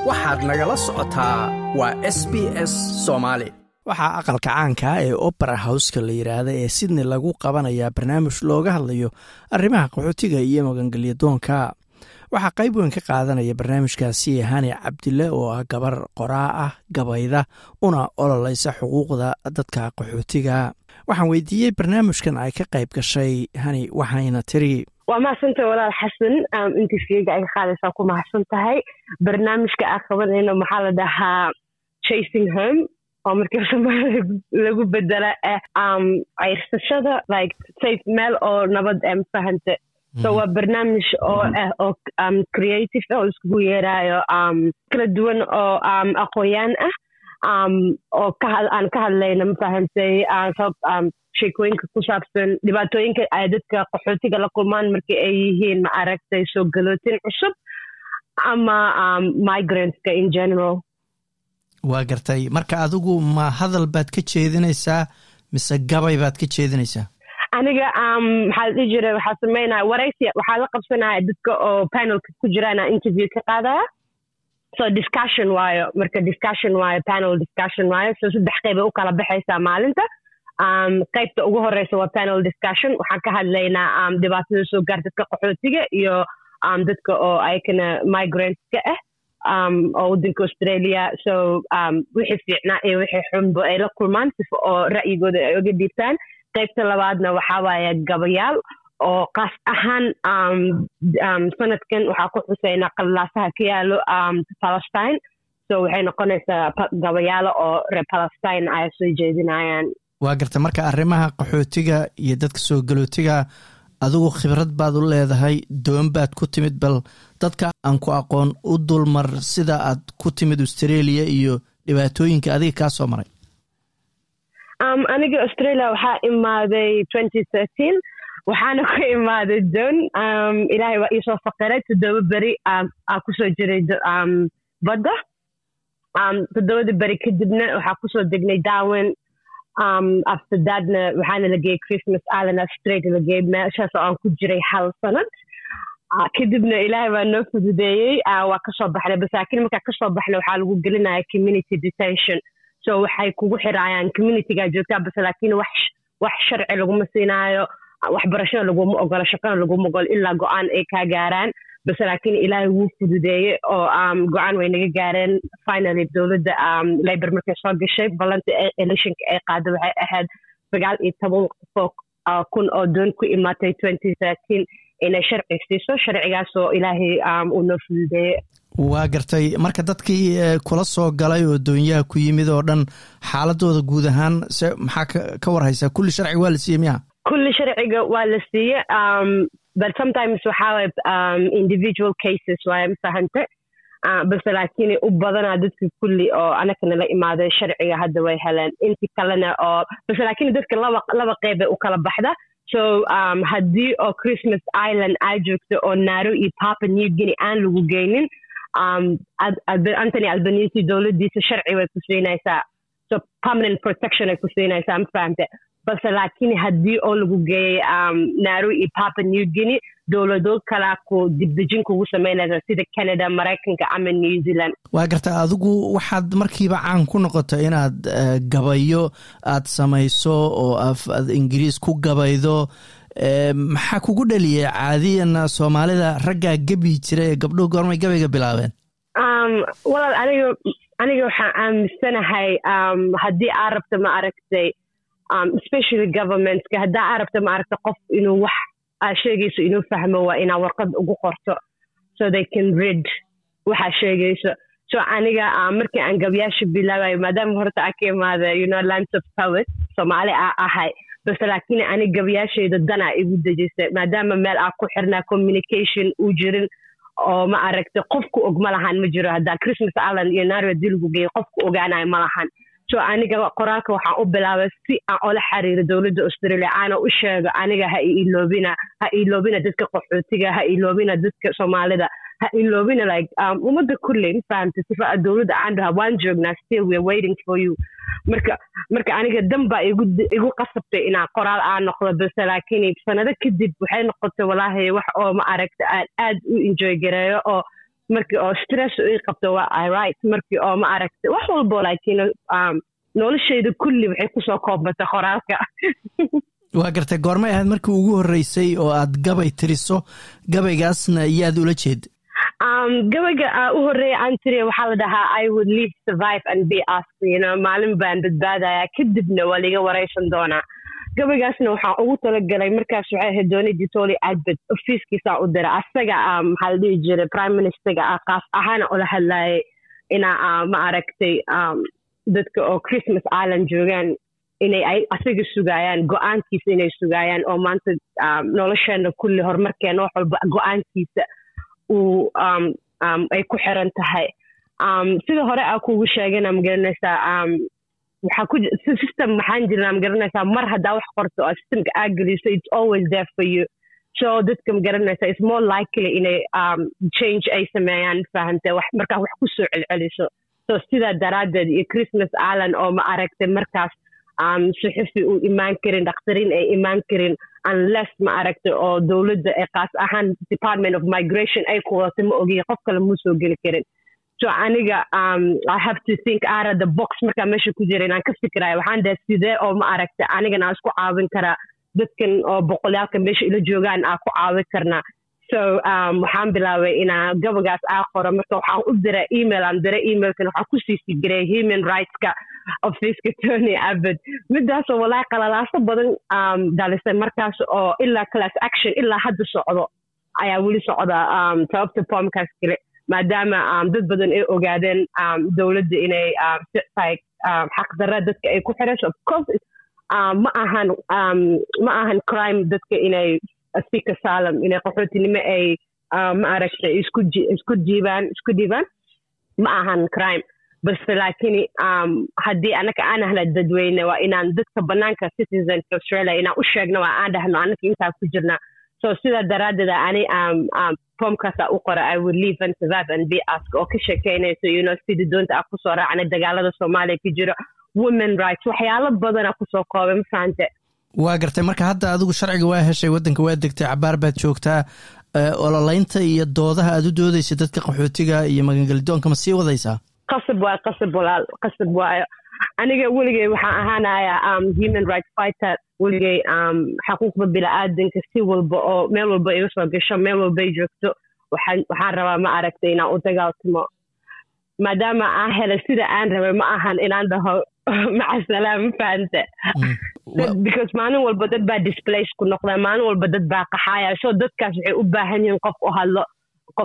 waxaad nagala socotaa waa s b s soomaali waxaa aqalka caanka ee opera howska la yidhaahda ee sydney lagu qabanayaa barnaamij looga hadlayo arrimaha qaxootiga iyo magangelyadoonka waxaa qayb weyn ka qaadanaya barnaamijkaasi hani cabdille oo ah gabar qoraa ah gabayda una ololeysa xuquuqda dadka qaxootiga waxaan weydiiyey barnaamijkan ay ka qayb gashay hani waxayna tiri waa mahadsantahay walaal xasan interviewga ay ka qaadaysaa ku mahadsan tahay barnaamijka aan qabanayno maxaa la dhahaa chasing home oo markii somalia lagu bedela ah ceyrsashada like safe meel oo nabad eh mafahante so waa barnaamij oo ah oo creative ah oo iskugu yeeraayo kala duwan oo aqoonyaan ah oo aan ka hadlayna mafahantay sheekooyinka ku saabsan dhibaatooyinka ay dadka qaxootiga la kulmaan markii ay yihiin ma aragtay soo galootin cusub ama migrantska in general waa gartay marka adigu ma hadal baad ka jeedinaysaa mise gabay baad ka jeedinaysaa aniga maxaa la dhihi jira waxaa sameynaya waraysi waxaa la qabsanaya dadka oo panelka ku jiraana interview ka qaadaya so discussion waayo marka discussion waayo panel discussion waayo so saddex qeyba u kala baxaysaa maalinta qaybta ugu horeysa waa panel discussion waxaan ka hadlaynaa dhibaatada soo gaar dadka qaxootiga iyo dadka oo ayakana migrantska ah oo waddanka australia so wixii fiicnaa iyo wixii xunba ay la kulmaan sifa oo ra'yigooda ay uga dhiibtaan qaybta labaadna waxaa waaye gabayaal oo kaas ahaan sanadkan waxaa ku xuseynaa qalilaasaha ka yaalo palestine so waxay noqonaysaa gabayaalo oo reer palestine ay soo jeedinayaan waa garta marka arrimaha qaxootiga iyo dadka soo galootiga adigu khibrad baad u leedahay doon baad ku timid bal dadka aan ku aqoon u dulmar sida aad ku timid australia iyo dhibaatooyinka adiga kaa soo maray aniga australia waxaa imaaday waxaana ku imaaday doon ilaahay waa iisoo faqiray toddoba beri aa kusoo jiray badda toddobada beri kadibna waxaa kusoo degnay darwin after thatna waxaana la geeyey christmas island australia la geeyey meeshaas oo aan ku jiray hal sanad kadibna ilaahay waa noo fududeeyey waa kasoo baxnay basaakiin markaa kasoo baxnay waxaa lagu gelinaya community detention so waxay kugu xiraayaan communitygaa joogtaa base laakiin wax wax sharci laguma siinaayo waxbarashada laguma ogolo shaqana laguma ogolo ilaa go-aan ay kaa gaaraan base laakiin ilaahay wuu fududeeyey oo go-aan way naga gaareen finally dowladda labor markay soo gashay ballantii electionka ay qaada waxay ahayd sagaal iyo toban qofoo kun oo doon ku imaatay twenty thirteen inay sharci siiso sharcigaasoo ilaahay uu noo fududeeyey waa gartay marka dadkii kula soo galay oo doonyaha ku yimid oo dhan xaaladooda guud ahaan se maxaa ka warhaysaa kulli sharciga waa la siiyey miya kulli sharciga waa la siiye but sometimes waxaa waye individual cases waaye mafahante base laakiin u badanaa dadka kulli oo anakana la imaaday sharciga hadda way heleen inti kalena oo base laakiin dadka laba laba qeyb u kala baxda so haddii oo christmas island aa joogto oo naaro iyo papa new guinea aan lagu geynin antony albanisi dowladdiisa sharci way ku siinaysaa so permanent protection ay ku siinaysaa ma fahamte balse laakiin haddii oo lagu geeyey naaro iyo papa new guinea dowlado kalaa ku dibdejin kugu samaynaysa sida canada maraykanka ama new zealand waa garta adigu waxaad markiiba caan ku noqotay inaad gabayo aad samayso oo aad ingiriis ku gabaydo maxaa kugu dhaliyay caadiyan soomaalida raggaa gebi jira ee gabdhuhu goormay gabayga bilaabeen walaal aniga aniga waxaan aaminsanahay haddii aa rabta ma aragtay especially governmentska haddaa aa rabta ma aragta qof inuu wax aa sheegayso inuu fahmo waa inaa warqad ugu qorto so they can read waxaa sheegayso so aniga markii aan gabyaasha bilaabayo maadaama horta aan ka imaada you know lands of poet soomaali aa ahay base laakiin aniga gabyaashayda danaa igu dejisay maadaama meel aa ku xirnaa communication uu jirin oo ma aragta qofku og ma lahan ma jiro haddaa christmas island iyo naaro hadii lagu geeyo qofku ogaanayo ma lahan so aniga qoraalka waxaan u bilaabay si aan ola xiriiro dowladda australia aana u sheego aniga ha iloobina ha iloobina dadka qaxootiga ha iloobina dadka soomaalida ha iloobina like ummadda kulley ma fahamta sifa dowladda aan dhaha waan joognaa still we're waiting for you marka marka aniga dan baa igu igu qasabtay inaan qoraal aan noqdo base laakiin sanado kadib waxay noqotay walaahi wax oo ma aragta aan aad u enjoy gareeyo oo markii oo stress ii qabto waa i right markii oo ma aragta wax walbo laakiin um, noloshayda kulli waxay kusoo koobata qoraalka waa gartay goormay ahayd markii ugu horreysay oo aad gabay tiriso gabaygaasna yaad ula jeed um, gabayga uh, u horreeya aan tiriya waxaa la dhahaa i would live survive and be asked you know maalin baan badbaadaya kadibna waa liga waraysan doonaa gabaygaasna waxaan ugu talagalay markaas waxay ahayd doonidii toli adbed ofiiskiisaan u diray asaga um, maxaa la dhihi jiray prime ministerga ah qaas ahaana ula hadlayay inaa uh, ma aragtay um, dadka oo christmas island joogaan inay ay asaga sugaayaan go-aankiisa inay sugaayaan oo maanta um, nolosheena kulli horumarkeena wax walba go-aankiisa uu um, um, ay ku xiran tahay um, sida hore aa kugu sheegana magaranaysaa um, waxaa ku system maxaan jirnaa magaranaysaa mar haddaa wax qorto oo systemka aa geliso it's always there for you so dadka magaranaysaa it's more likely inay um, change ay sameeyaan fahante wax markaa wax kusoo celceliso so sidaa daraaddeed iyo christmas island oo ma aragtay markaas um, suxufi uu imaan karin dhakhtarin ay imaan karin unless ma aragtay oo dowladda ee qaas ahaan department of migration ay ku wadato ma ogiya qof kale muu soo geli karin so aniga um, i have to think out of the box markaa meesha ku jira inaan ka fikiraya waxaan dhahay sidee oo ma aragtay anigana aan isku caawin karaa dadkan oo boqolyaalka meesha ila joogaan aa ku caawin karnaa so um, waxaan bilaabay inaan gabagaas aa qoro marka waxaan u diray email aan diray emailkan waxaan ku siisi jiray human rightska ofiiska tony abed midaasoo walaahi qalalaaso badan um, dhalisay markaas oo ilaa class action ilaa hadda socdo ayaa weli socda um, sababta pomkaas kale maadaama um, dad badan ay ogaadeen um, dowladda inay um, like um, xaqdarra dadka ay ku xirayso of course um, ma ahan um, ma ahan crime dadka inay speaker salem inay qaxootinimo ay ma aragtay isku isku jiibaan isku dhiibaan ma ahan crime balse laakiin um, haddii anaka aan ahla dadweyne waa inaan dadka banaanka citizenka australia inaan u sheegno waa aan dhahno anaka intaa ku jirna so sidaa daraaddeeda ani um, um, pomkaasa u qora i would live and survive and be ask oo ka sheekeynayso you know sidii doonta ah kusoo raacnay dagaalada soomaaliya ka jiro women rights waxyaalo badana kusoo koobay ma fahante waa gartay marka hadda adigu sharciga waa heshay waddanka waa degtay cabaar baad joogtaa ololeynta iyo doodaha aad u doodaysa dadka qaxootiga iyo magangelidoonka ma sii wadaysaa qasab waayo qasab walaal qasab waayo aniga weligay waxaan ahaanaya um, human rights fighter weligay um, xaquuqda bini-aadanka si walba oo meel walba iga soo gasho meel walba ay joogto waxaan waxaan rabaa ma aragtay inaan u dagaaltamo maadaama aan helay sida aan rabay ma ahan inaan dhaho maca salaam ma fahante because maalin walba dad baa displace ku noqda maalin walba dad baa qaxaaya so dadkaas waxay u baahan yihiin qof u hadlo qof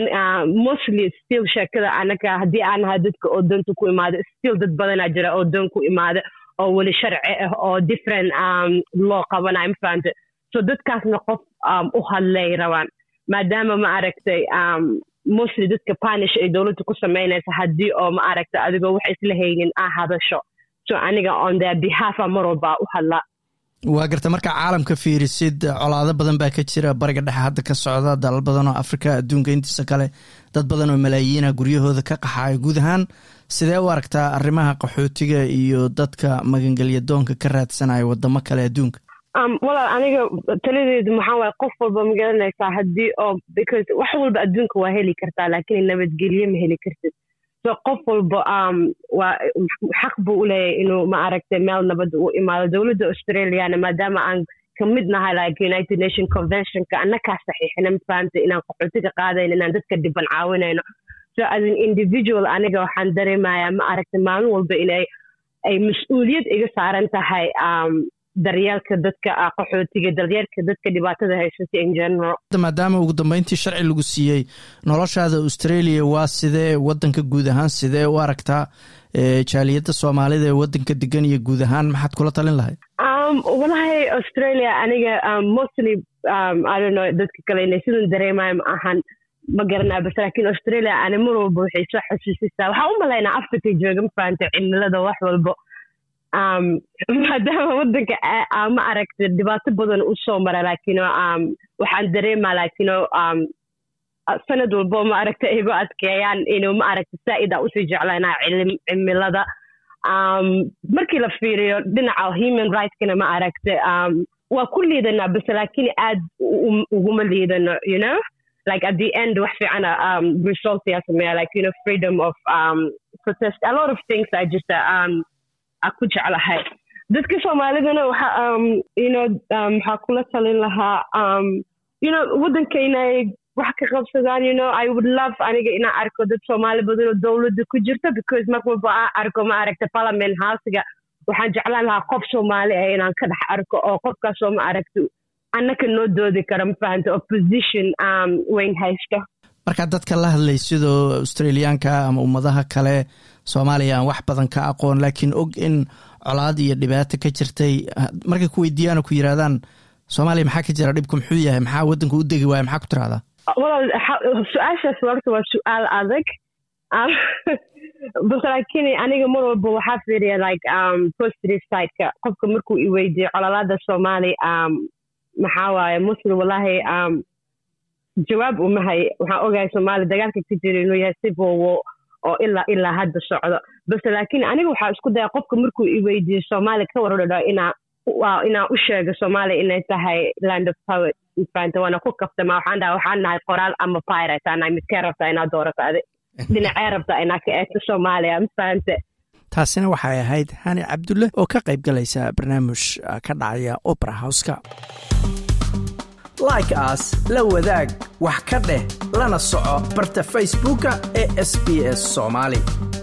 mostly still sheekada anaga haddii aan ahaa dadka oo doonta ku imaada still dad badanaa jira oo doon ku imaada oo weli sharci ah oo different um, loo qabanayo ma fahante so dadkaasna qof um, u hadlay rabaan maadaama ma aragtay um, mostly dadka panish ay dowladda ku samaynaysa haddii oo ma aragta adigoo wax isla haynin aa hadasho so aniga on their behalfa mar walba u hadla waa garta markaa caalamka fiirisid colaado badan baa ka jira bariga dhexe hadda ka socda dalal badan oo afrika adduunka intiisa kale dad badan oo malaayiina guryahooda ka qaxaaya guud ahaan sidee u aragtaa arrimaha qaxootiga iyo dadka magangelya doonka ka raadsanaya wadamo kale adduunka walaal aniga taladeedu maxaa waaye qof walba magaranaysaa haddii oo because wax walba adduunka waa heli kartaa laakiin nabadgelye ma heli kartid so qof walba um, waa xaq buu u leeyahay inuu ma aragtay meel nabadda u imaado dowladda australiana maadaama aan ka mid nahay like united nation conventionka annakaa saxiixina mafahanta inaan qaxootiga qaadayno inaan dadka dhiban caawinayno so as an individual aniga waxaan dareemayaa ma aragtay maalin walba inay ay mas-uuliyad iga saaran tahay um, daryeelka dadka qaxootiga daryeelka dadka dhibaatada haysata in general maadaama ugu dambeyntii sharci lagu siiyey noloshaada australia waa sidee wadanka guud ahaan sidee u aragtaa jaaliyadda soomaalida ee wadanka degan iyo guud ahaan maxaad kula talin lahayd um, walahi australia aniga um, mostly um, i don't know dadka kale inay sidan dareemayo ma ahan ma garanaa bas laakiin australia ani mar walba waxay soo xasuusisaa waxaan u malaynaa africa jooga ma fahanta cimilada wax walba um, maadaama wadanka ma aragta dhibaato badan u soo mara laakino um, waxaan dareemaa laakino um, sanad walbo ma aragta igu adkeeyaan inuu ma aragta saa'ida usii jeclaynaa cimilada um, markii la fiiriyo dhinaca human rightskana ma aragta um, waa ku liidanaa base laakiin aad uguma liidano you know like at the end wax fiicana um, result yaa sameeya like you know freedom of um, protest a lot of things I just uh, um, a ku jeclahay dadka soomaalidana waxa um, you know um, waxaa kula talin lahaa um, you know waddanka inay wax ka qabsadaan you know I would love aniga inaan arko dad soomaali badan oo dowladda ku jirta because mar walba aan arko ma aragta parliament housega waxaan jeclaan lahaa qof soomaali ah inaan ka dhex arko oo qofkaasoo ma aragta annaka noo doodi kara ma fahanta opposition um, weyn haysta markaa dadka la hadlay sidoo australiyaanka ama ummadaha kale soomaaliya aan wax badan ka aqoon laakiin og in colaad iyo dhibaato ka jirtay markay ku weydiiyaan oo ku yidhahdaan soomaaliya maxaa ka jira dhibku muxuu yahay maxaa waddanka u degi waaya maxaa ku tirahdaa walaal su-aashaas horta waa su-aal adag bas laakiin aniga mar walba waxaa fiiriya like um, positive sideka qofka markuu i weydiiyo cololaada soomaali um, maxaa waaye muslim wallahi um, jawaab umahay waxaan ogahay soomaali dagaalka ka jira inuu yahay si boowo oo ilaa ilaa hadda socdo base laakiin aniga waxaa isku daya qofka markuu i weydiiyo soomaali ka waradhadho inaa inaan u sheego soomaaliya inay tahay land of poet mafahanta waana ku kaftama waxaan dhaha waxaan nahay qoraal ama pirate anahay midkee rabtaa inaad doorato adi dhinacee rabtaa inaad ka eegto soomaaliya mafahante taasina waxay ahayd hani cabdulle oo ka qayb galaysa barnaamij ka dhacaya opera houska like aas la wadaag wax ka dheh lana soco barta facebooka ee sb s soomaali